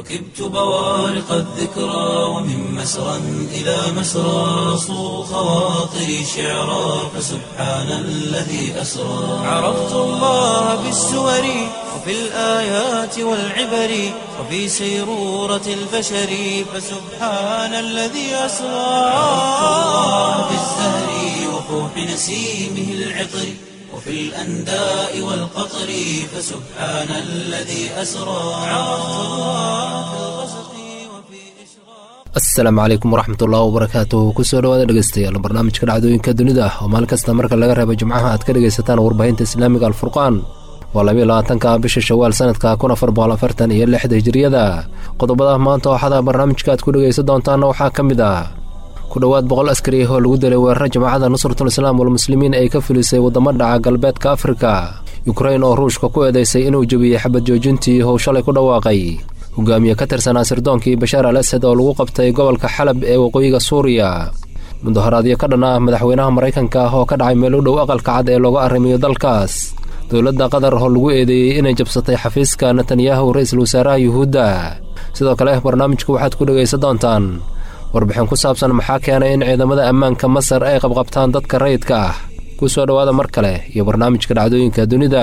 ركبت بوارق الذكرى ومن مسرى إلى مسرى صو خواطري شعرا فسبحان الذي أسرى عرفت الله بالسور وفي الآيات والعبر وفي سيرورة البشر فسبحان الذي أسرى عرفت الله بالزهر وفوح نسيمه العطر وفي الأنداء والقطر فسبحان الذي أسرى عرفت الله في الغسق وفي إشراق asalaamu calaykum waraxmatullahi wabarakaatuh kusoo dhawaada dhegeystayaal barnaamijka dhacdooyinka dunida oo maalin kasta marka laga reebo jimcaha aad ka dhegaysataan warbaahinta islaamiga alfurqaan waa labiyo labaatanka bisha shawaal sanadka kun afar boqol afartan iyo lixda hijiriyada qodobada maanta waxaada barnaamijka aad ku dhegaysan doontaana waxaa ka mid ah ku dhowaad boqol askari oo lagu dilay weeraro jamacada nusratul islaam walmuslimiin ay ka filisay waddamo dhaca galbeedka afrika yukrain oo ruushka ku eedaysay inuu jebiyey xabad joojintii how shalay ku dhawaaqay hogaamiye ka tirsanaa sirdoonkii bashaar al asad oo lagu qabtay gobolka xalab ee waqooyiga suuriya mudaharaadyo ka dhan ah madaxweynaha maraykanka oo ka dhacay meel u dhow aqalka cad ee looga arrimiyo dalkaas dowladda qatar oo lagu eedeeyey inay jabsatay xafiiska netanyahu ra-iisul wasaaraha yuhuudda sidoo kale barnaamijku waxaad ku dhegaysan doontaan warbixin ku saabsan maxaa keenay in ciidamada ammaanka masar ay qabqabtaan dadka rayidka ah ku soo dhowaada mar kale iyo barnaamijka dhacdooyinka dunida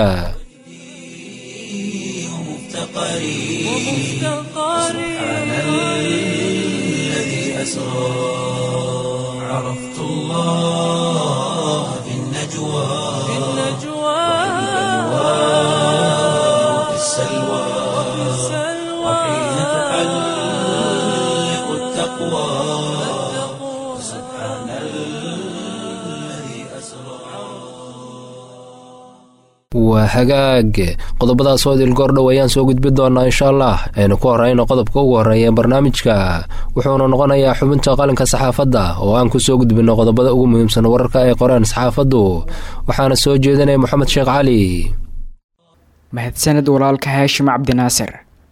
ومفتقري سبحان الذي أسرى عرفت الله في النجوى وفي السلوى وحين تحلق التقوى سبحان الذي أسرى waa hagaag qodobadaas oo idil goordhow ayaan soo gudbi doonaa insha allah aynu ku horeyno qodobka ugu horreeya barnaamijka wuxuuna noqonayaa xubinta qalinka saxaafadda oo aan ku soo gudbinno qodobada ugu muhiimsan wararka ay qoreen saxaafaddu waxaana soo jeedinaya moxamed sheekh cali mahadsaned walaalka haashim cabdinaasir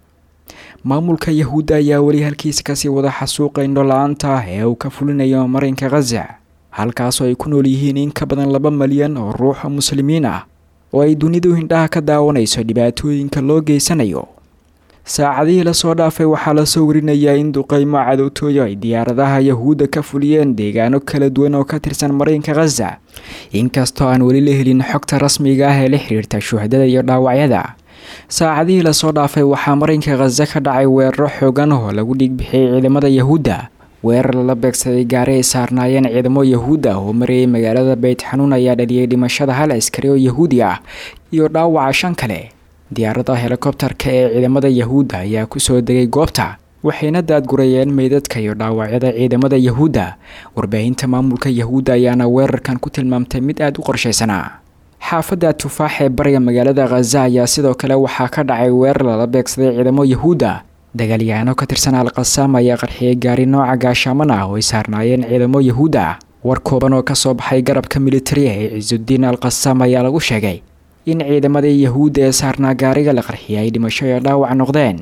maamulka yahuudda ayaa weli halkiisa kasii wada xasuuqa indho-la-aanta ah ee uu ka fulinayo marinka khaza halkaasoo ay ku nool yihiin in ka badan laba malyan oo ruuxa muslimiin ah oo ay dunidu hindhaha ka daawanayso dhibaatooyinka loo geysanayo saacadihii lasoo dhaafay waxaa lasoo warinayaa in duqeymo cadowtooyo ay diyaaradaha yahuudda ka fuliyeen deegaano kala duwan oo ka tirsan marinka khaza inkastoo aan weli la helin xogta rasmiga ah ee la xiriirta shuhadada iyo dhaawacyada saacadihii lasoo dhaafay waxaa marinka khaza ka dhacay weeraro xoogan oo lagu dhiigbixiyey ciidamada yahuudda weerar lala beegsaday gaari ay saarnaayeen ciidamo yahuud ah oo marayay magaalada beyt xanuun ayaa dhaliyay dhimashada hal askari oo yahuudi ah iyo dhaawaca shan kale diyaaradda helikobtarka ee ciidamada yahuudda ayaa kusoo degay goobta waxayna daadgurayeen meydadka iyo dhaawacyada ciidamada yahuudda warbaahinta maamulka yahuudda ayaana weerarkan ku tilmaamtay mid aada u qorshaysanaa xaafadda tufaax ee bariga magaalada khaza ayaa sidoo kale waxaa ka dhacay weerar lala beegsaday ciidamo yahuudda dagaalyahaano ka tirsan al-qasaam ayaa qarxiyay gaari nooca gaashaaman ah oo ay saarnaayeen ciidamo yahuud ah war kooban oo kasoo baxay garabka militariga ee cisudiin al qasaam ayaa lagu sheegay in ciidamadii yahuudda ee saarnaa gaariga la qarxiyay ay dhimasho iyo dhaawac noqdeen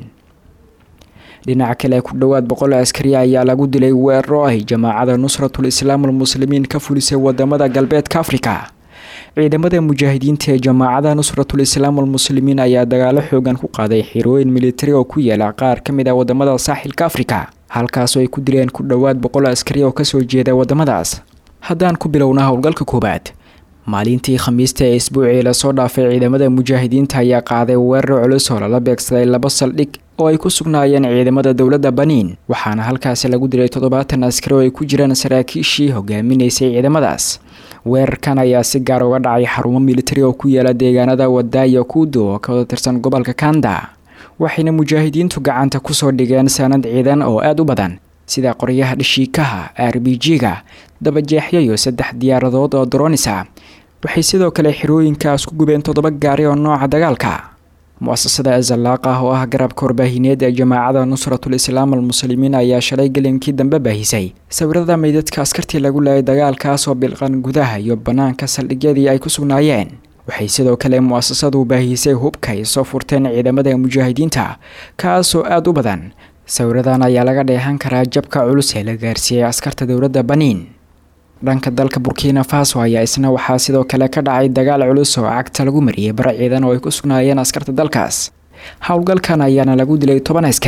dhinaca kale ku dhowaad boqol askari ayaa lagu dilay weeraro ay jamaacada nusratul islaam almuslimiin ka fulisay wadamada galbeedka afrika ciidamada mujaahidiinta ee jamaacada nusratul islaam almuslimiin ayaa dagaalo xoogan ku qaaday xirooyin militari oo ku yaala qaar ka mid ah wadamada saaxilka afrika halkaasoo ay ku dileen ku dhowaad boqol askari oo kasoo jeeda wadamadaas haddaan ku bilowna howlgalka koowaad maalintii khamiista ee isbuucii lasoo dhaafay ciidamada mujaahidiinta ayaa qaaday weerar culus oo lala beegsaday laba saldhig oo ay ku sugnaayeen ciidamada dowladda baniin waxaana halkaasi lagu dilay toddobaatan askari oo ay ku jiraan saraakiishii hogaaminaysay ciidamadaas weerarkan ayaa si gaar uga dhacay xarumo militari oo ku yaala deegaanada wadaayo kuudo oo ka wada tirsan gobolka kanda waxayna mujaahidiintu gacanta kusoo dhigeen sanad ciidan oo aada u badan sida qoryaha dhashiikaha r b g-ga dabajeexyo iyo saddex diyaaradood oo dronisa waxay sidoo kale xirooyinkaas ku gubeen toddoba gaari oo nooca dagaalka mu-asasada azalaaq ah oo ah garabka warbaahineed ee jamaacada nusratul islaam almuslimiin ayaa shalay gelinkii dambe baahisay sawirada meydadka askartii lagu laayay dagaalkaas oo bilqan gudaha iyo bannaanka saldhigyadii ay ku sugnaayeen waxay sidoo kale mu-asasadu baahisay hubka ay soo furteen ciidamada mujaahidiinta kaasoo aada u badan sawiradan ayaa laga dheehan karaa jabka culus ee la gaarsiiyey askarta dowladda baniin dhanka dalka burkina faso ayaa isna waxaa sidoo kale ka dhacay dagaal culus oo cagta lagu mariyey bara ciidan oo ay ku sugnaayeen askarta dalkaas howlgalkan ayaana lagu dilay toban askari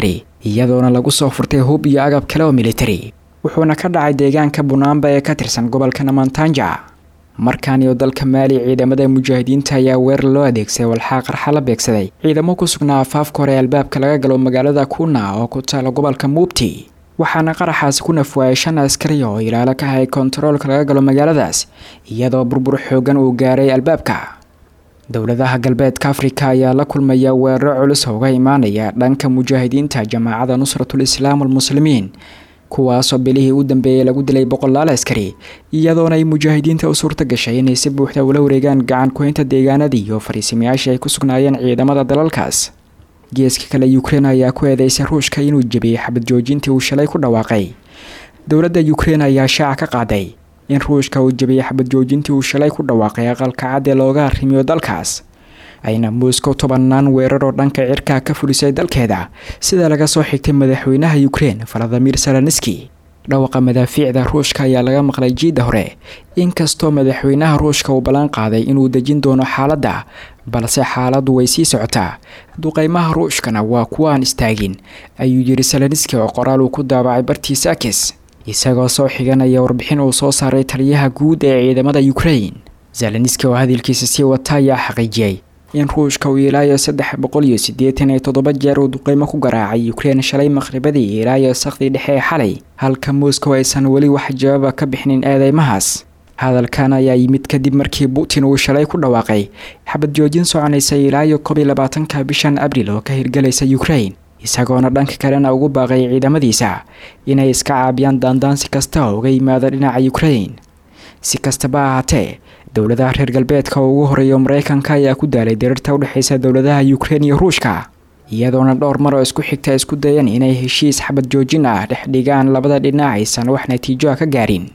iyadoona lagu soo furtay hub iyo agab kale oo militari wuxuuna ka dhacay deegaanka bunaamba ee ka tirsan gobolka namantanja markan iyo dalka maali ciidamada mujaahidiinta ayaa weerar loo adeegsaday walxaa qarxa la beegsaday ciidamo ku sugnaa afaafka hore albaabka laga galo magaalada kuna oo ku taala gobolka muubti waxaana qaraxaasi ku nafwaayay shan askari oo ilaalo ka hayay kontaroolka laga galo magaaladaas iyadoo burbur xoogan uu gaaray albaabka dowladaha galbeedka afrika ayaa la kulmaya weeraro culus uga imaanaya dhanka mujaahidiinta jamaacada nusratul islaam almuslimiin kuwaasoo bilihii u dambeeyey lagu dilay boqolaal askari iyadoona ay mujaahidiinta u suurta gashay inay si buuxda ula wareegaan gacan ku-haynta deegaanadii iyo fariisimayaashii ay ku sugnaayeen ciidamada dalalkaas geeska kale ukrein ayaa ku eedeysay ruushka inuu jebiyey xabad joojintii uu shalay ku dhawaaqay dowladda ukrein ayaa shaaca ka qaaday in ruushka uu jebiyey xabad joojintii uu shalay ku dhawaaqay aqalka cad ee looga arrimiyo dalkaas ayna moscow tobanaan weerar oo dhanka cirkaa ka fulisay dalkeeda sida laga soo xigtay madaxweynaha ukrein valadimir salanski dhawaqa madaafiicda ruushka ayaa laga maqlay jiidda hore inkastoo madaxweynaha ruushka uu ballan qaaday inuu dejin doono xaaladda balse xaaladdu way sii socotaa duqeymaha ruushkana waa kuwa aan istaagin ayuu yidhi salanski oo qoraal uu ku daabacay bartiisa akis isagoo soo xiganaya warbixin uu soo saaray taliyaha guud ee ciidamada ukrein zelenski oo hadalkiisa sii wata ayaa xaqiijiyey in ruushka uu ilaayo saddex boqol iyo siddeetan iyo toddoba jeer uu duqeymo ku garaacay ukrein shalay maqhribadii ilaayo sakhdii dhexe ee xalay halka moscow aysan weli wax jawaaba ka bixinin eedeymahaas hadalkan ayaa yimid kadib markii putin uu shalay ku dhawaaqay xabad joojin soconaysa ilaayo koob iyo labaatanka bishan abril oo ka hirgelaysa ukrein isagoona dhanka kalena ugu baaqay ciidamadiisa inay iska caabiyaan daandaansi kasta oo uga yimaada dhinaca ukrein si kastaba ahaatee dowladaha reer galbeedka oo ugu horeeya mareykanka ayaa ku daalay diriirta udhexeysa dowladaha ukrein iyo ruushka iyadoona dhowr mar oo isku xigta isku dayeen inay heshiis xabad joojin ah dhex dhigaan labada dhinac aysan wax natiijo ah ka gaarin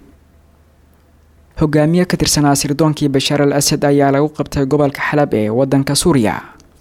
hogaamiye ka tirsanaa sirdoonkii bashaar al asad ayaa lagu qabtay gobolka xalab ee wadanka suuriya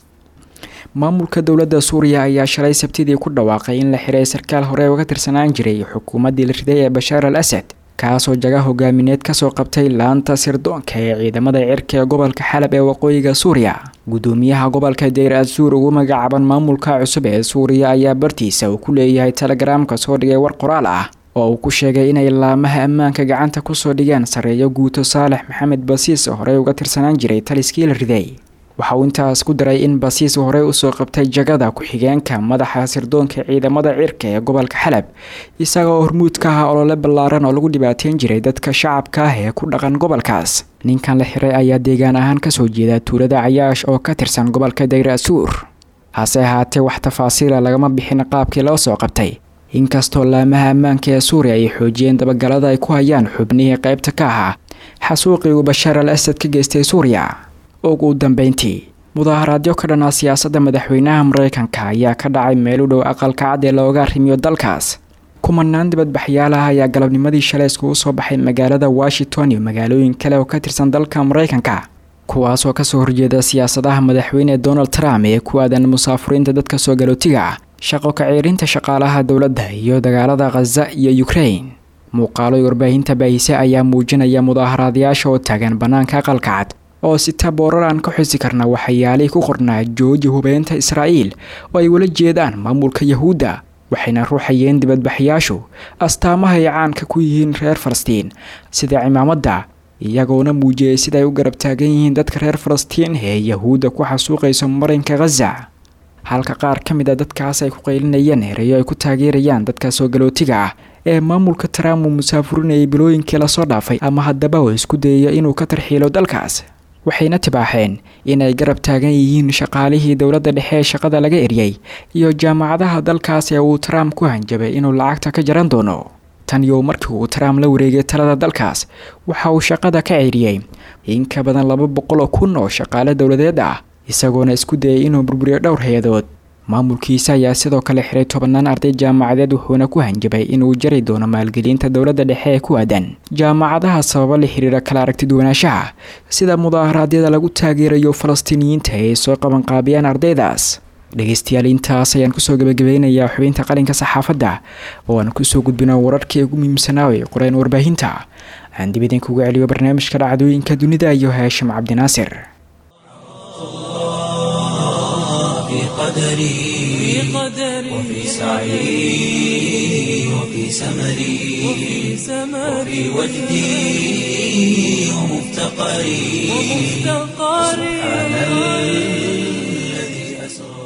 maamulka dowladda suuriya ayaa shalay sabtidii ku dhawaaqay in la xiray sarkaal hore uga tirsanaan jiray xukuumaddii la riday ee bashaar al asad kaasoo jaga hogaamineed kasoo qabtay laanta sirdoonka ee ciidamada cirka ee gobolka xalab ee waqooyiga suuriya gudoomiyaha gobolka deyr azuur ugu magacaaban maamulka cusub ee suuriya ayaa bartiisa uu ku leeyahay telegaraamka soo dhigay war qoraal ah oo uu ku sheegay inay laamaha ammaanka gacanta kusoo dhigeen sareeyo guuto saalex maxamed basiis oo horey uga tirsanaan jiray taliskii la riday waxa uu intaas ku daray in basiis horey usoo qabtay jagada ku-xigeenka madaxa sirdoonka ciidamada cirka ee gobolka xalab isagaoo hormuud ka ah olole ballaaran oo lagu dhibaateyn jiray dadka shacabka ah ee ku dhaqan gobolkaas ninkan la xiray ayaa deegaan ahaan kasoo jeeda tuulada cayaash oo ka tirsan gobolka dayr asuur hase ahaatee wax tafaasiila lagama bixin qaabkii loo soo qabtay inkastoo laamaha ammaanka ee suuriya ay xoojiyeen dabagalada ay ku hayaan xubnihii qaybta ka ahaa xasuuqii uu bashaar al asad ka geystay suuriya ugu dambeyntii mudaaharaadyo ka dhanaa siyaasadda madaxweynaha mareykanka ayaa ka dhacay meel u dhow aqalka cad ee looga arrimiyo dalkaas kumanaan dibadbaxyaalaha ayaa galabnimadii shalay iskugu soo baxay magaalada washington iyo magaalooyin kale oo ka tirsan dalka mareykanka kuwaasoo kasoo horjeeda siyaasadaha madaxweyne donald trump ee ku aadan musaafuriinta dadka soo galootiga ah shaqo kaceerinta shaqaalaha dowladda iyo dagaalada khaza iyo ukrain muuqaalo warbaahinta baahise ayaa muujinaya mudaaharaadayaasha oo taagan bannaanka aqalka cad oo sita boorar aan ka xusi karna waxayaalihii ku qornaa jooji hubeynta israa'iil oo ay wala jeedaan maamulka yahuudda waxayna ruuxayeen dibadbaxyaashu astaamaha ay caanka ku yihiin reer falastiin sida cimaamadda iyagoona muujiyey sida ay u garab taagan yihiin dadka reer falastiin ee yahuudda ku xasuuqayso marinka khaza halka qaar ka mid a dadkaas ay ku qaylinayeen erayo ay ku taageerayaan dadka soo galootiga ah ee maamulka trump uu musaafurinayay bilooyinkii lasoo dhaafay ama haddaba uu isku dayaya inuu ka tarxiilo dalkaas waxayna tibaaxeen inay garab taagan yihiin shaqaalihii dowladda dhexe ee shaqada laga eryay iyo jaamacadaha dalkaas ee uu trump ku hanjabay inuu lacagta ka jaran doono tan iyo markii uu trump la wareegay talada dalkaas waxa uu shaqada ka ceyriyey in ka badan laba boqol oo kun oo shaqaale dowladeed ah isagoona isku dayay inuu burburiyo dhowr hay-adood maamulkiisa ayaa sidoo kale xiray tobanaan arday jaamacadeed wuxuuna ku hanjabay inuu jari doono maalgelinta dowladda dhexe ee ku aadan jaamacadaha sababo la xiriira kala aragtiduwanaanshaha sida mudaharaadyada lagu taageerayo falastiiniyiinta ee soo qabanqaabiyaan ardaydaas dhegeystayaal intaas ayaan kusoo gebagabeynayaa xubinta qalinka saxaafadda oo aan kusoo gudbino wararkii ugu muhiimsanaa ee qoreen warbaahinta aan dib idinkugu celiyo barnaamijka dhacdooyinka dunida iyo haashim cabdinaasir قدري وفي سعي وفي سمري وفي وجدي ومفتقري سبحان الذي أسرى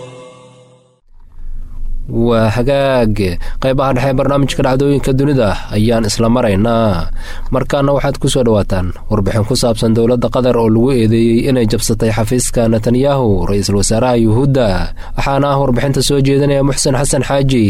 waa hagaag qaybaha dhexe barnaamijka dhacdooyinka dunida ayaan isla maraynaa markaana waxaad ku soo dhowaataan warbixin ku saabsan dowladda qatar oo lagu eedeeyey inay jabsatay xafiiska netanyahu ra-iisul wasaaraha yuhuudda waxaana ah warbixinta soo jeedinaya muxsen xasan xaaji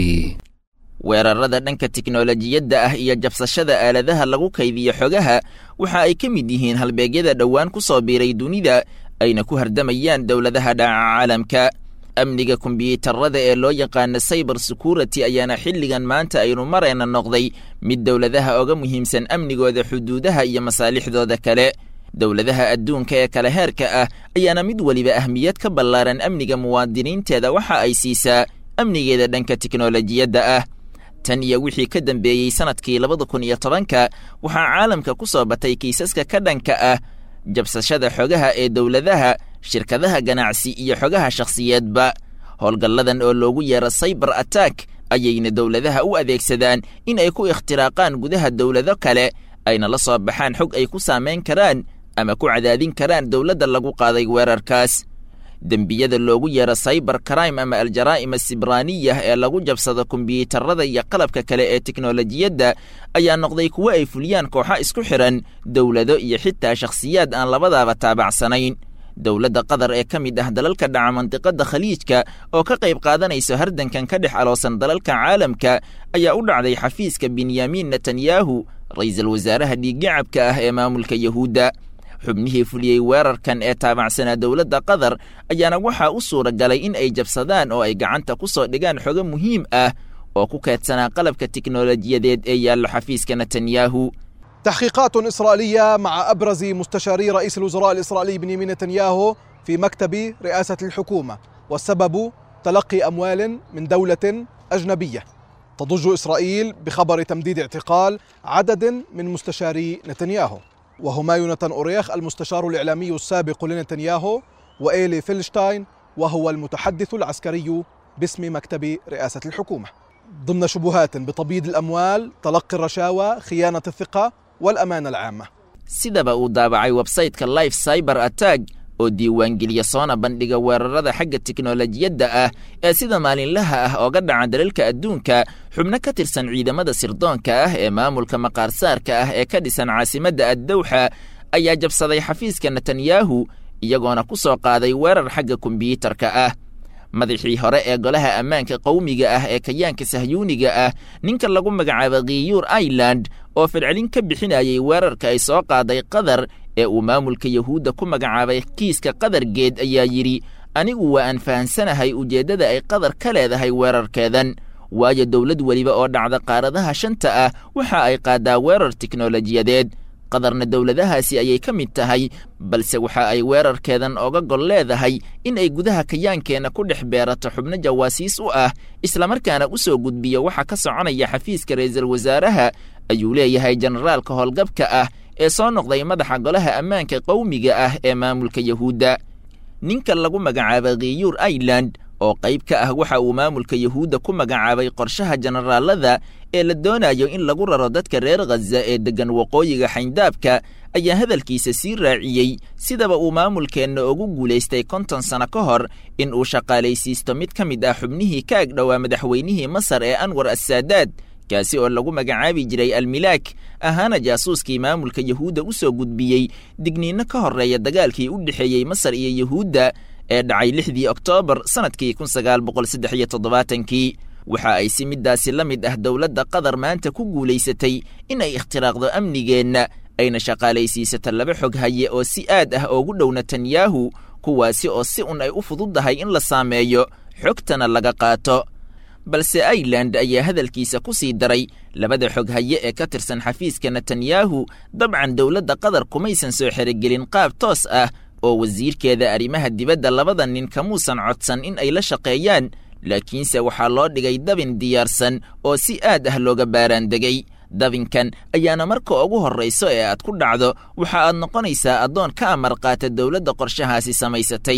weerarada dhanka tiknolojiyadda ah iyo jabsashada aaladaha lagu kaydiyo xogaha waxa ay ka mid yihiin halbeegyada dhowaan ku soo biiray dunida ayna ku hardamayaan dowladaha dhaca caalamka amniga kombiyuutarada ee loo yaqaana cyber security ayaana xilligan maanta aynu marayna noqday mid dowladaha oga muhiimsan amnigooda xuduudaha iyo masaalixdooda kale dowladaha adduunka ee kale heerka ah ayaana mid weliba ahmiyad ka ballaaran amniga muwaadiniinteeda waxa ay siisaa amnigeeda dhanka tiknolojiyadda ah tan iyo wixii ka dambeeyey sannadkii labada kun iyo tobanka waxaa caalamka ku soo batay kiisaska ka dhanka ah jabsashada xogaha ee dowladaha shirkadaha ganacsi iyo xogaha shakhsiyeedba howlgalladan oo loogu yeero cyber attack ayayna dowladaha u adeegsadaan in ay ku ikhtiraaqaan gudaha dowlado kale ayna la soo baxaan xog ay ku saamayn karaan ama ku cadaadin karaan dowladda lagu qaaday weerarkaas dembiyada loogu yeero cyber crime ama aljaraa'im asibraaniyah ee lagu jabsado kombiyuutarada iyo qalabka kale ee teknolojiyadda ayaa noqday kuwo ay fuliyaan kooxo isku xidhan dowlado iyo xitaa shakhsiyaad aan labadaaba taabacsanayn dowladda qatar ee ka mid ah dalalka dhaca mandiqadda khaliijka oo ka qayb qaadanayso hardankan ka dhex aloosan dalalka caalamka ayaa u dhacday xafiiska benyamin netanyahu ra'iisul wasaaraha dhiiggacabka ah ee maamulka yahuudda xubnihii fuliyey weerarkan ee taabacsanaa dowladda qatar ayaana waxaa u suura galay in ay jabsadaan oo ay gacanta ku soo dhigaan xogo muhiim ah oo ku keedsanaa qalabka tiknolojiyadeed ee yaallo xafiiska netanyahu تحقيقات إسرائيلية مع أبرز مستشاري رئيس الوزراء الإسرائيلي بنيامين نتنياهو في مكتب رئاسة الحكومة والسبب تلقي أموال من دولة أجنبية تضج إسرائيل بخبر تمديد اعتقال عدد من مستشاري نتنياهو وهما يوناتان أوريخ المستشار الإعلامي السابق لنتنياهو وإيلي فيلشتاين وهو المتحدث العسكري باسم مكتب رئاسة الحكومة ضمن شبهات بتبييض الأموال تلقي الرشاوى خيانة الثقة والأمانة العامة sidaba uu daabacay websayteka life cyber attack oo diiwaangeliya soona bandhiga weerarada xagga tiknolojiyadda ah ee sida maalinlaha ah ooga dhaca dalalka adduunka xubno ka tirsan ciidamada sirdoonka ah ee maamulka maqaarsaarka ah ee ka dhisan caasimadda addawxa ayaa jabsaday xafiiska netanyahu iyagoona ku soo qaaday weerar xagga kombiyuutarka ah madaxii hore ee golaha ammaanka qowmiga ah ee kayaanka sahyuuniga ah ninka lagu magacaaba khiyuur ireland oo fidcelin ka bixinayay weerarka ay soo qaaday qatar ee uu maamulka yahuudda ku magacaabay kiiska qadargeed ayaa yidhi anigu waa aan fahansanahay ujeeddada ay qatar ka leedahay weerarkeedan waayo dowlad weliba oo dhacda qaaradaha shanta ah waxa ay qaadaa weerar tiknolojiyadeed qadarna dowladahaasi ayay ka mid tahay balse waxa ay weerarkeedan oga gol leedahay in ay gudaha kayaankeenna ku dhex beerato xubno jawaasiis u ah islamarkaana u soo gudbiyo waxa ka soconaya xafiiska ra'iisul wasaaraha ayuu leeyahay generaalka howlgabka ah ee soo noqday madaxa golaha ammaanka qowmiga ah ee maamulka yahuudda ninka lagu magacaaba khiyuur ireland oo qayb ka ah waxa uu maamulka yahuudda ku magacaabay qorshaha generaalada ee la doonayo in lagu raro dadka reer khaza ee deggan waqooyiga xayndaabka ayaa hadalkiisa sii raaciyey sidaba uu maamulkeenna ugu guulaystay konton sano ka hor in uu shaqaalaysiisto mid ka mid ah xubnihii ka agdhowaa madaxweynihii masar ee anwar assaadaad kaasi oo lagu magacaabi jiray almilaak ahaana jaasuuskii maamulka yahuudda u soo gudbiyey digniinno ka horreeya dagaalkii u dhexeeyey masar iyo yahuudda ee dhacay lixdii oktoobar sannadkii kun sagaal boqol saddex iyo toddobaatankii waxa ay si middaasi la mid ah dowladda qatar maanta ku guulaysatay in ay ikhtiraaqdo amnigeenna ayna shaqaalaysiisato laba xog haye oo si aad ah oogu dhow netanyahu kuwaasi oo si un ay u fududdahay in la saameeyo xogtana laga qaato balse ireland ayaa hadalkiisa ku sii daray labada xog haye ee ka tirsan xafiiska netanyahu dabcan dowladda qatar kumaysan soo xerogelin qaab toos ah oo wasiirkeeda arrimaha dibadda labada nin kamuusan codsan in ay la shaqeeyaan laakiinse waxaa loo dhigay dabin diyaarsan oo si aad ah looga baaraandegay dabinkan ayaana marka ugu horrayso ee aad ku dhacdo waxa aad noqonaysaa addoon ka amar qaata dowladda qorshahaasi samaysatay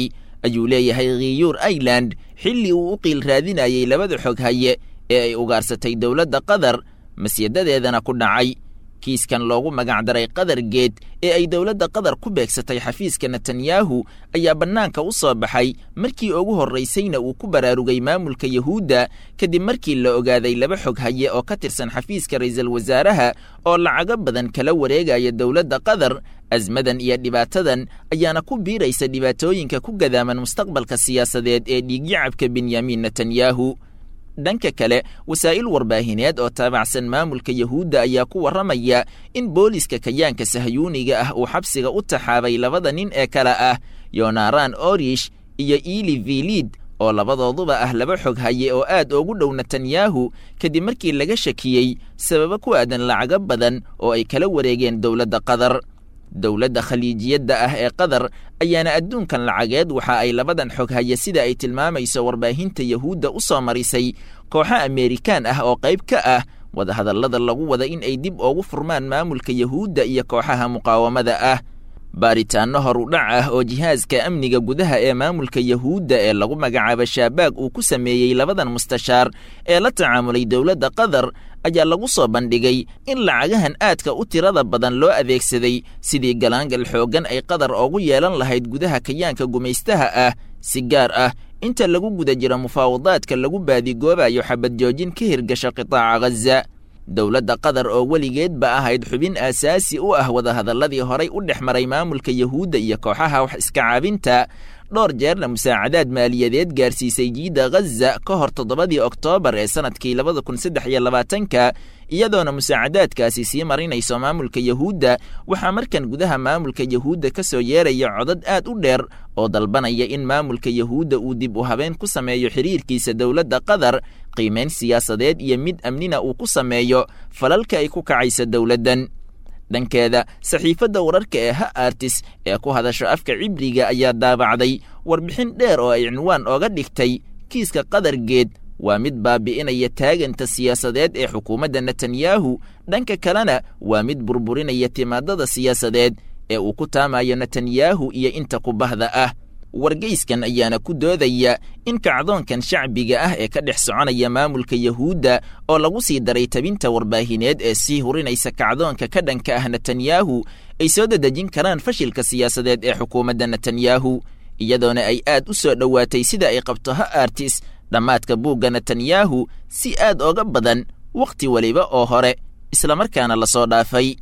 ayuu leeyahay khiyuur ailand xilli uu u qiil raadinayay labada xog haye ee ay ugaarsatay dowladda qatar masyadadeedana ku dhacay kiiskan loogu magacdaray qatar geed ee ay dowladda qatar ku beegsatay xafiiska netanyahu ayaa bannaanka u soo baxay markii ugu horraysayna uu ku baraarugay maamulka yahuudda kadib markii la ogaaday laba xog haye oo ka tirsan xafiiska ra'iisul wasaaraha oo lacago badan kala wareegaya dowladda qatar asmadan iyo dhibaatadan ayaana ku biiraysa dhibaatooyinka ku gadaaman mustaqbalka siyaasadeed ee dhiigyacabka benyamin netanyahu dhanka kale wasaa'il warbaahineed oo taabacsan maamulka yahuudda ayaa ku warramaya in booliska kayaanka sahyuuniga ah uu xabsiga u taxaabay labada nin ee kale ah yonaran orish iyo ili vilid oo labadooduba ah laba xog haye oo aad ugu dhow netanyahu kadib markii laga shakiyey sababo ku aadan lacago badan oo ay kala wareegeen dowladda qatar dowladda khaliijiyadda ah ee qatar ayaana adduunkan lacageed waxa ay labadan xog haye sida ay tilmaamayso warbaahinta yahuudda u soo marisay kooxo ameerikaan ah oo qayb ka ah wadahadallada lagu wada in ay dib ugu furmaan maamulka yahuudda iyo kooxaha muqaawamada ah baaritaanno horudhac ah oo jihaaska amniga gudaha ee maamulka yahuudda ee lagu magacaabo shaabaag uu ku sameeyey labadan mustashaar ee la tacaamulay dowladda qatar ayaa lagu soo bandhigay in lacagahan aadka u tirada badan loo adeegsaday sidii galaangal xooggan ay qatar ugu yeelan lahayd gudaha kayaanka gumaystaha ah si gaar ah inta lagu guda jiro mufaawadaadka lagu baadigoobayo xabad joojin ka hirgasha qitaaca ghaza dowladda qatar oo weligeedba ahayd xubin aasaasi u ah wadahadalladii horay u dhex maray maamulka yahuudda iyo kooxaha wax iska caabinta dhowr jeerna musaacadaad maaliyadeed gaarsiisay jiidda ghaza ka hor toddobadii oktoobar ee sannadkii labada kun saddex iyo labaatanka iyadoona musaacadaadkaasi sii marinayso maamulka yahuudda waxaa markan gudaha maamulka yahuudda ka soo yeeraya codad aad u dheer oo dalbanaya in maamulka yahuudda uu dib u habeen ku sameeyo xiriirkiisa dowladda qatar qiimayn siyaasadeed iyo mid amnina uu ku sameeyo falalka ay ku kacaysa dowladdan dhankeeda saxiifadda wararka ee ha artis ee ku hadasho afka cibriga ayaa daabacday warbixin dheer oo ay cinwaan ooga dhigtay kiiska qatar geed waa mid baabi'inaya taaganta siyaasadeed ee xukuumadda netanyahu dhanka kalena waa mid burburinaya timaadada siyaasadeed ee uu ku taamayo netanyahu iyo inta ku bahda ah wargeyskan ayaana ku doodaya in kacdoonkan shacbiga ah ee ka dhex soconaya maamulka yahuudda oo lagu sii daray tabinta warbaahineed ee sii hurinaysa kacdoonka ka dhanka ah netanyahu ay soo dadejin karaan fashilka siyaasadeed ee xukuumadda netanyahu iyadoona ay aad u soo dhowaatay sida ay qabto ha artis dhammaadka buugga netanyahu si aad oga badan wakhti weliba oo hore islamarkaana la soo dhaafay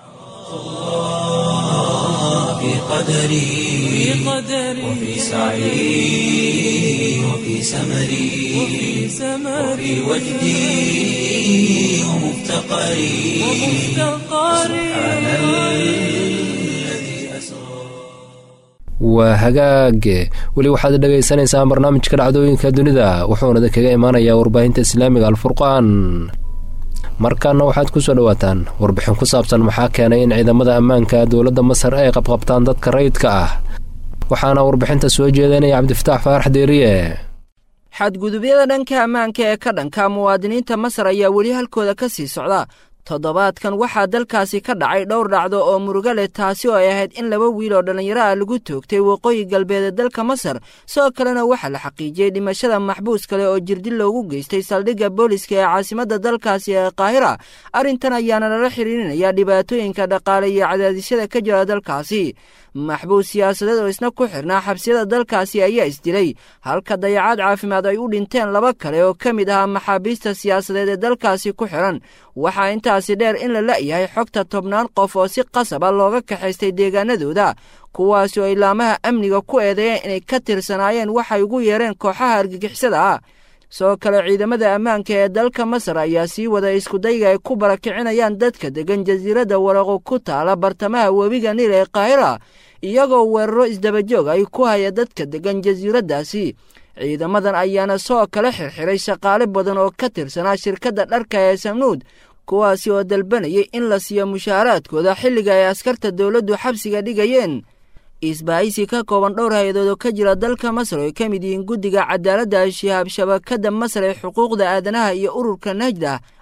في قدري وفي سعي وفي سمري وفي وجدي ومفتقري سبحان الذي أسرى waa hagaage weli waxaad dhegaysanaysaa barnaamijka dhacdooyinka dunida wuxuuna kaga imaanayaa warbaahinta islaamiga alfurqaan markaana waxaad ku soo dhowaataan warbixin ku saabsan maxaa keenay in ciidamada ammaanka dowladda masar ay qabqabtaan dadka rayidka ah waxaana warbixinta soo jeedanaya cabdifataax faarax deeriye xadgudubyada dhanka ammaanka ee ka dhanka muwaadiniinta masar ayaa weli halkooda ka sii socda toddobaadkan waxaa dalkaasi ka dhacay dhowr dhacdo oo murugo leh taasi oo ay ahayd in laba wiil oo dhallinyaro ah lagu toogtay waqooyi galbeed ee dalka masar sidoo kalena waxaa la xaqiijiyey dhimashada maxbuus kale oo jirdil loogu geystay saldhigga booliska ee caasimadda dalkaasi ee qaahira arrintan ayaana lala xiriirinaya dhibaatooyinka dhaqaale iyo cadaadisyada ka jira dalkaasi maxbuus siyaasadeed oo isna ku xirnaa xabsiyada dalkaasi ayaa isdilay halka dayacaad caafimaad ay u dhinteen laba kale oo ka mid ahaa maxaabiista siyaasadeed ee dalkaasi ku xiran waxaa intaasi dheer in la la'yahay xogta tobnaan qof oo si qasaba looga kaxaystay deegaanadooda kuwaasi oo ilaamaha amniga ku eedeeyeen inay ka tirsanaayeen waxay ugu yeereen kooxaha argagixisada ah sidoo kale ciidamada ammaanka ee dalka masar ayaa sii wada iskudayga ay ku barakicinayaan dadka degan jasiiradda waraqo ku taala bartamaha webiga niil ee kaahira iyagoo weeraro isdabajoog ay ku haya dadka degan jasiiraddaasi ciidamadan ayaana soo kala xirxiray shaqaale badan oo ka tirsanaa shirkadda dharka ee samnuud kuwaasi oo dalbanayay in la siiyo mushaaraadkooda xilliga ay askarta dowladdu xabsiga dhigayeen isbaahisi ka kooban dhowr hay-adood oo ka jira dalka masar oo ay ka mid yihiin guddiga cadaaladda shihaab shabakadda masar ee xuquuqda aadanaha iyo ururka najda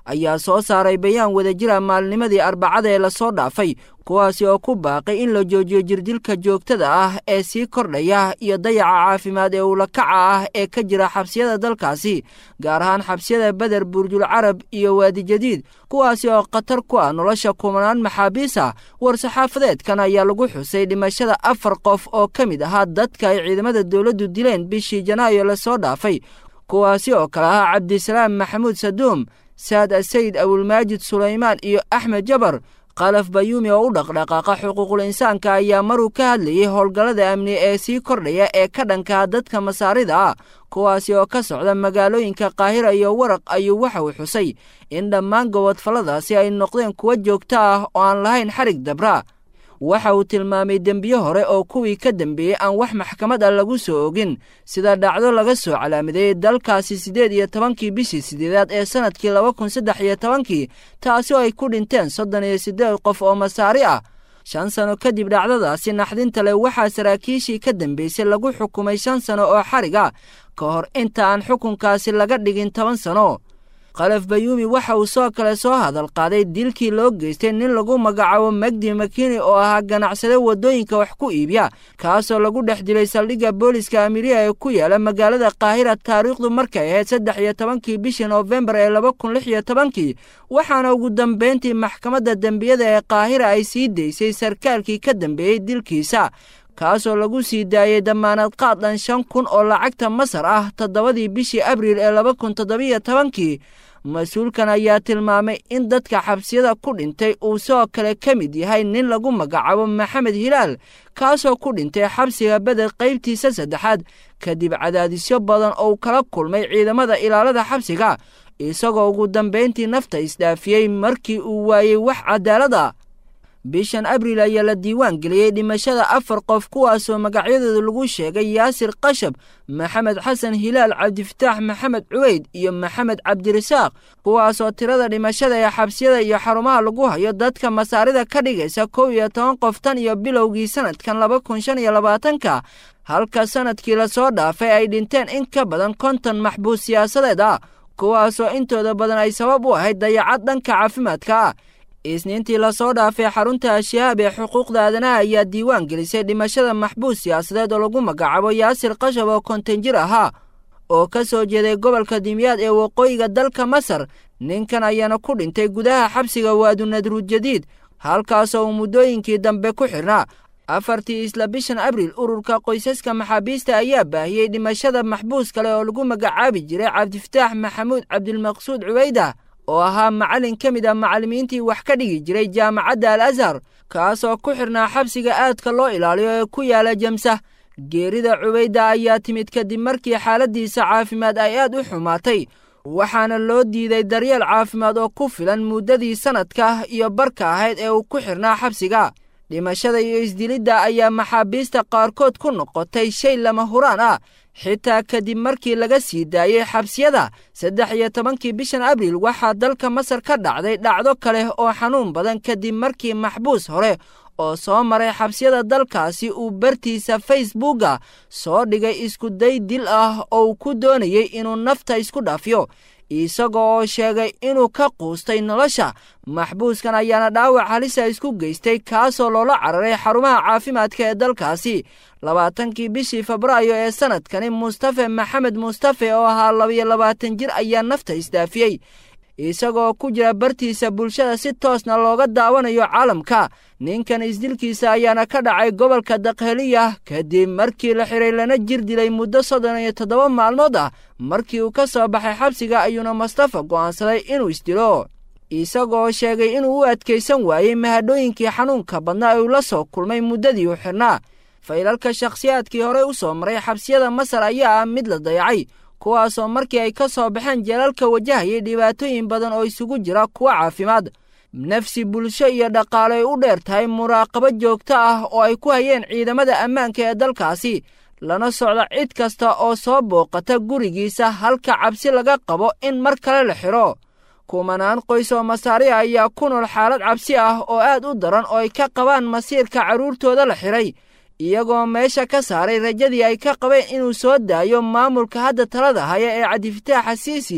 ayaa soo saaray bayaan wadajira maalnimadii arbacada ee lasoo dhaafay kuwaasi oo ku baaqay in la joojiyo jirdilka joogtada ah ee sii kordhaya iyo dayaca caafimaad ee uulakaca ah ee ka jira xabsiyada dalkaasi gaar ahaan xabsiyada beder burjul carab iyo waadi jadiid kuwaasi oo khatar ku ah nolosha kumanaan maxaabiis ah war-saxaafadeedkan ayaa lagu xusay dhimashada afar qof oo ka mid ahaa dadka ay ciidamada dowladdu dileen bishii janaayo lasoo dhaafay kuwaasi oo kale ahaa cabdisalaam maxamuud saduum saad asayid awulmaajid sulaymaan iyo axmed jabar kalaf bayuumi oo u dhaqdhaqaaqa xuquuqul insaanka ayaa maruu ka hadlayay howlgallada amni ee sii kordhaya ee ka dhankaa dadka masaarida ah kuwaasi oo ka socda magaalooyinka qaahira iyo waraq ayuu waxa uu xusay in dhammaan gobodfalladaasi ay noqdeen kuwo joogto ah oo aan lahayn xarig dabra waxa uu tilmaamay dembiye hore oo kuwii ka dembeeyey aan wax maxkamad ah lagu soo ogin sida dhacdo laga soo calaamadeeyey dalkaasi siddeed iyo tobankii bishii sideedaad ee sannadkii laba kun saddex iyo tobankii taasi oo ay ku dhinteen soddon iyo siddeed qof oo masaari ah shan sano kadib dhacdadaasi naxdinta leh waxaa saraakiishii ka dambeysay lagu xukumay shan sano oo xarig ah ka hor inta aan xukunkaasi laga dhigin toban sano kalaf bayuumi waxa uu soo kale soo hadal qaaday dilkii loo geystay nin lagu magacaabo magdi makini oo ahaa ganacsade waddooyinka wax ku iibiya kaasoo lagu dhex dilay saldhigga booliska amiriya ee ku yaala magaalada kaahira taariikhdu markay ahayd saddex iyo tobankii bishii noofembar ee laba kun lix iyo tobankii waxaana ugu dambayntii maxkamadda dembiyada ee kaahira ay sii daysay sarkaalkii ka dambeeyey dilkiisa kaasoo lagu sii daayey damaanad qaad dhan shan kun oo lacagta masar ah toddobadii bishii abriil ee laba kun toddobiyo tobankii mas-uulkan ayaa tilmaamay in dadka xabsiyada ku dhintay uu sidoo kale ka mid yahay nin lagu magacaabo maxamed hilaal kaasoo ku dhintay xabsiga beder qaybtiisa saddexaad kadib cadaadisyo badan oo kala kulmay ciidamada ilaalada xabsiga isagoo ugu dambayntii nafta isdhaafiyey markii uu waayey wax cadaalada bishan abriil ayaa la diiwaan geliyey dhimashada afar qof kuwaasoo magacyadooda lagu sheegay yaasir qashab maxamed xasan hilaal cabdifataax maxamed cuweyd iyo maxamed cabdirasaaq kuwaasoo tirada dhimashada ee xabsiyada iyo xarumaha lagu hayo dadka masaarida ka dhigaysa kow iyo toban qof tan iyo bilowgii sannadkan laba kun shan iyo labaatanka halka sannadkii lasoo dhaafay ay dhinteen in ka badan konton maxbuus siyaasadeed ah kuwaasoo intooda badan ay sabab u ahayd dayacad dhanka caafimaadka ah isniintii lasoo dhaafay xarunta ashahaab ee xuquuqda aadanaha ayaa diiwaan gelisay dhimashada maxbuus siyaasadeed oo lagu magacaabo yaasir qashab oo konton jir ahaa oo ka soo jeeday gobolka dimyaad ee waqooyiga dalka masar ninkan ayaana ku dhintay gudaha xabsiga waadunadruud jadiid halkaasoo uu muddooyinkii dambe ku xidhnaa afartii isla bishan abriil ururka qoysaska maxaabiista ayaa baahiyey dhimashada maxbuus kale oo lagu magacaabi jiray cabdifataax maxamuud cabdilmaqsuud cuweyda oo ahaa macallin ka mid ah macallimiintii wax ka dhigi jiray jaamacadda al azhar kaasoo ku xidhnaa xabsiga aadka loo ilaaliyo ee ku yaala jamsah geerida cubayda ayaa timid kadib markii xaaladdiisa caafimaad ay aad u xumaatay waxaana loo diiday daryeel caafimaad oo ku filan muddadii sannadka iyo barka ahayd ee uu ku xidhnaa xabsiga dhimashada iyo isdilidda ayaa maxaabiista qaarkood ku noqotay shay lama huraan ah xitaa kadib markii laga sii daayey xabsiyada saddex iyo tobankii bishan abriil waxaa dalka masar ka dhacday dhacdo kale oo xanuun badan kadib markii maxbuus hore oo soo maray xabsiyada dalkaasi uu bartiisa facebooka soo dhigay iskuday dil ah oo uu ku doonayey inuu nafta isku dhaafiyo isaga oo sheegay inuu ka quustay nolosha maxbuuskan ayaana dhaawac halisa isku geystay kaasoo loola cararay xarumaha caafimaadka ee dalkaasi labaatankii bishii febraayo ee sannadkani mustafe maxamed mustafe oo ahaa labiyo labaatan jir ayaa nafta isdaafiyey isagoo ku jira bartiisa bulshada si toosna looga daawanayo caalamka ninkan isdilkiisa ayaana ka dhacay gobolka dakheliya kadib markii la xiray lana jir dilay muddo soddon iyo toddoba maalmood ah markii uu ka soo baxay xabsiga ayuuna mustafa go'aansaday inuu isdilo isagoo sheegay inuu u adkaysan waayey mahadhooyinkii xanuunka badnaa ee uu la soo kulmay muddadii u xidhnaa faylalka shakhsiyaadkii horey u soo maray xabsiyada masar ayaa ah mid la dayacay kuwaasoo markii ay ka soo baxeen jeelalka wajahayay dhibaatooyin badan oo isugu jira kuwa caafimaad nafsi bulsho iyo dhaqaale ay u dheer tahay muraaqabo joogto ah oo ay ku hayeen ciidamada ammaanka ee dalkaasi lana socda cid kasta oo soo booqata gurigiisa halka cabsi laga qabo in mar kale la xidho kumanaan qoys oo masaariya ayaa ku nool xaalad cabsi ah oo aad u daran oo ay ka qabaan masiirka carruurtooda la xidhay iyagoo meesha ka saaray rajadii ay ka qabeen inuu soo daayo maamulka hadda talada haya ee cabdifataax xasiisi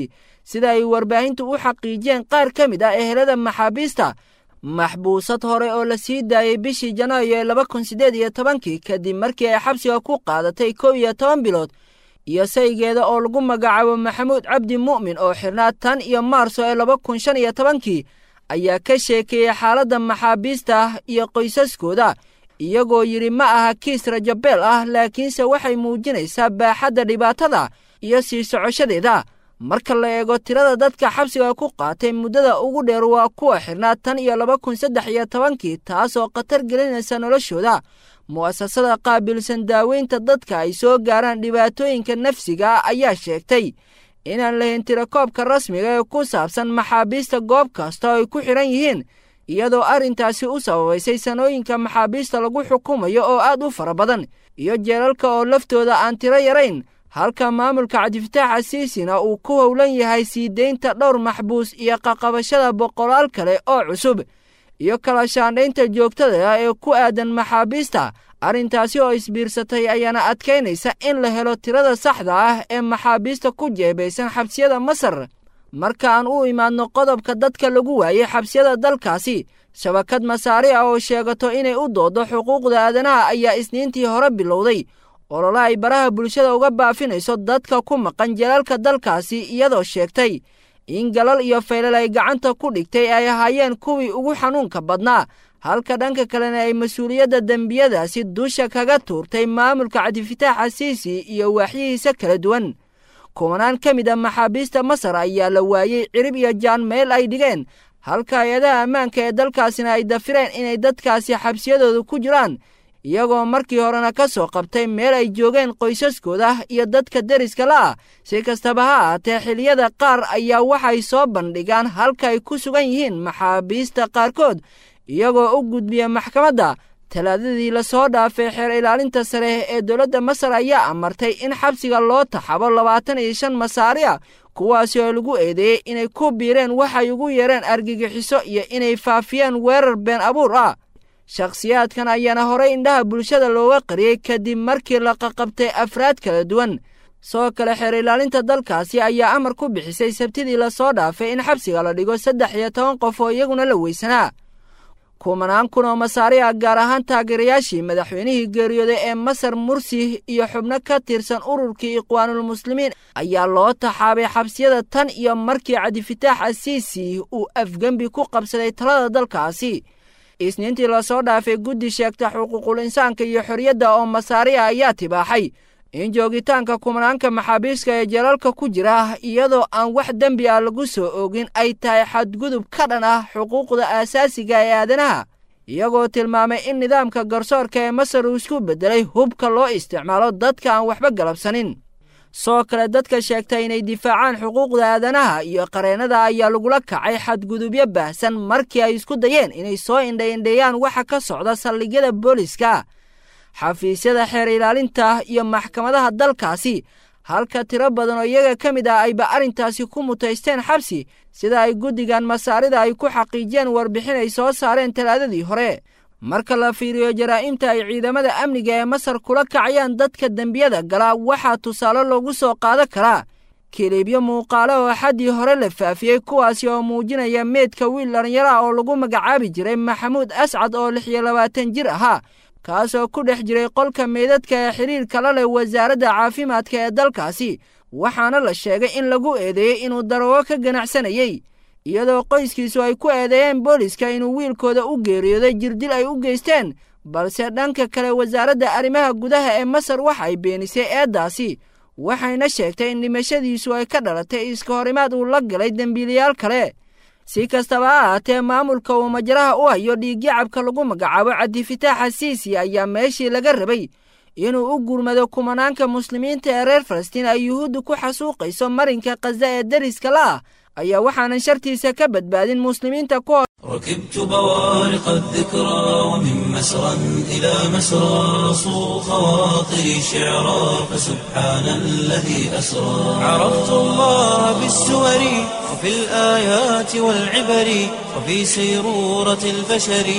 sida ay warbaahintu u xaqiijiyeen qaar ka mid ah ehelada maxaabiista maxbuusad hore oo la sii daayey bishii janaayo ee laba kun siddeed iyo tobankii kadib markii ay xabsiga ku qaadatay kow iyo toban bilood iyo saygeeda oo lagu magacaabo maxamuud cabdi mu'min oo xirnaa tan iyo maarso ee laba kun shan iyo tobankii ayaa ka sheekeeyey xaaladda maxaabiista iyo qoysaskooda iyagoo yidhi ma aha kiis rajabeel ah laakiinse waxay muujinaysaa baaxadda dhibaatada iyo sii socoshadeeda marka la eego tirada dadka xabsiga ku qaatay muddada ugu dheer waa kuwa xirnaa tan iyo laba kun saddex iyo tobankii taasoo khatar gelinaysa noloshooda mu'asasada qaabilsan daaweynta dadka ay soo gaaraan dhibaatooyinka nafsiga ah ayaa sheegtay inaan lahayn tirakoobka rasmiga ee ku saabsan maxaabiista goob kasta oo ay ku xidhan yihiin iyadoo arrintaasi u sababaysay sanooyinka maxaabiista lagu xukumayo oo aad u fara badan iyo jeelalka oo laftooda aan tiro yarayn halka maamulka cabdifataax asiisina uu ku howlan yahay sii deynta dhowr maxbuus iyo qaqabashada boqolaal kale oo cusub iyo kala shaandhaynta joogtada ah ee ku aadan maxaabiista arrintaasi oo isbiirsatay ayaana adkaynaysa in la helo tirada saxda ah ee maxaabiista ku jeebaysan xabsiyada masar marka aan u imaadno qodobka dadka lagu waayey xabsiyada dalkaasi shabakad masaari ah oo sheegato inay u doodo xuquuqda aadanaha ayaa isniintii hore bilowday olole ay baraha bulshada uga baafinayso dadka ku maqan jalaalka dalkaasi iyadoo sheegtay in galal iyo faylal ay gacanta ku dhigtay ay ahaayeen kuwii ugu xanuunka badnaa halka dhanka kalena ay mas-uuliyadda dembiyadaasi dusha kaga tuurtay maamulka cabdifataax asiisi iyo waaxyihiisa kala duwan kumanaan ka mid a maxaabiista masar ayaa la waayey cirib iyo jaan meel ay dhigeen halka hay-adaha ammaanka ee dalkaasina ay dafireen inay dadkaasi xabsiyadooda ku jiraan iyagoo markii horena ka soo qabtay meel ay joogeen qoysaskooda iyo dadka deriska la ah si kastaba ha ahaatee xiliyada qaar ayaa waxay soo bandhigaan halka ay ku sugan yihiin maxaabiista qaarkood iyagoo u gudbiya maxkamadda talaadadii lasoo dhaafay xeer ilaalinta sare ee dowladda masar ayaa amartay in xabsiga loo taxabo labaatan iyo shan masaari a kuwaasi oo lagu eedeeyey inay ku biireen waxay ugu yeereen argagixiso iyo inay faafiyeen weerar been abuur ah shakhsiyaadkan ayaana horey indhaha bulshada looga qariyey kadib markii la qaqabtay afraad kala duwan soo kale xeer ilaalinta dalkaasi ayaa amar ku bixisay sabtidii lasoo dhaafay in xabsiga la dhigo saddex iyo toban qof oo iyaguna la weysanaa kumanaan kun oo masaari ah gaar ahaan taageerayaashii madaxweynihii geeriyooday ee masar mursi iyo xubno ka tirsan ururkii ikhwaanulmuslimiin ayaa loo taxaabay xabsiyada tan iyo markii cabdifataax asiisi uu afgembi ku qabsaday talada dalkaasi isniintii lasoo dhaafay guddi sheegta xuquuqul insaanka iyo xorriyadda oo masaari ah ayaa tibaaxay in joogitaanka kumanaanka maxaabiiska ee jalalka ku jira iyadoo aan wax dembi ah lagu soo oogin ay tahay xadgudub ka dhan ah xuquuqda aasaasiga ee aadanaha iyagoo tilmaamay in nidaamka garsoorka ee masar uu isku beddelay hubka loo isticmaalo dadka aan waxba galabsanin soo kale dadka sheegta inay difaacaan xuquuqda aadanaha iyo qareennada ayaa lagula kacay xadgudubyo baahsan markii ay isku dayeen inay soo indhaindheeyaan waxa ka socda saldhigyada booliska xafiisyada xeer ilaalinta iyo maxkamadaha dalkaasi halka tiro badan oo iyaga ka mid ah ayba arrintaasi ku mutaysteen xabsi sida ay guddigan masaarida ay ku xaqiijiyeen warbixin ay soo saareen talaadadii hore marka la fiiriyo jaraa'imta ay ciidamada amniga ee masar kula kacayaan dadka dembiyada galaa waxaa tusaale loogu soo qaadan karaa kiliibyo muuqaale oo xaddii hore la faafiyey kuwaasi oo muujinaya meedka wiil dhallinyaro ah oo lagu magacaabi jiray maxamuud ascad oo lix iyo labaatan jir ahaa kaasoo ku dhex jiray qolka meydadka ee xidhiirka la leh wasaaradda caafimaadka ee dalkaasi waxaana la sheegay in lagu eedeeyey inuu daroogo ka ganacsanayey iyadoo qoyskiisu ay ku eedeeyeen booliska inuu wiilkooda u geeriyooday jirdil ay u geysteen balse dhanka kale wasaaradda arrimaha gudaha ee masar waxay beenisay eeddaasi waxayna sheegtay in dhimashadiisu ay ka dhalatay iska horimaad uu la galay dembiilayaal kale si kastaba ha ahaatee maamulka uu majaraha u hayo dhiigyacabka lagu magacaabo cabdifataax siisi ayaa meeshii laga rabay inuu u gurmado kumanaanka muslimiinta ee reer falastiin ay yuhuuddu ku xasuuqayso marinka khaza ee deriska la ah ayaa waxaanan shartiisa ka badbaadin muslimiinta ku ركبت بوارق الذكرى ومن مسرى إلى مسرى صو خواطري شعرا فسبحان الذي أسرى عرفت الله بالسور وفي الآيات والعبر وفي سيرورة البشر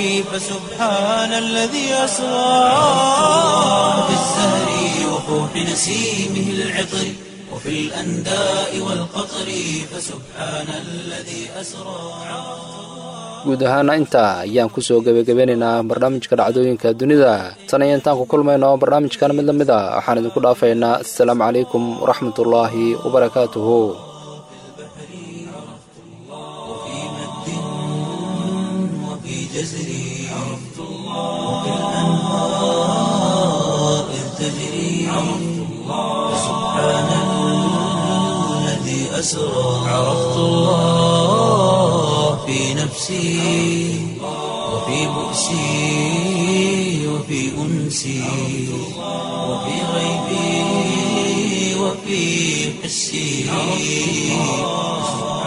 فسبحان الذي أسرى في الزهر وفوح نسيمه العطر وفي الأنداء والقطر فسبحان الذي أسرى guud ahaana intaa ayaan kusoo gebagabeynaynaa barnaamijka dhacdooyinka dunida tan iyo intaan ku kulmayno barnaamijkan mid la mid a waxaan idinku dhaafaynaa assalaamu calaykum waraxmatullaahi wabarakaatuhu وفي مد وفي جزر عرفت الله وفي الأنهار إذ تجري عرفت الله سبحان الذي أسرى عرفت الله في نفسي وفي بؤسي وفي أنسي وفي غيبي وفي حسي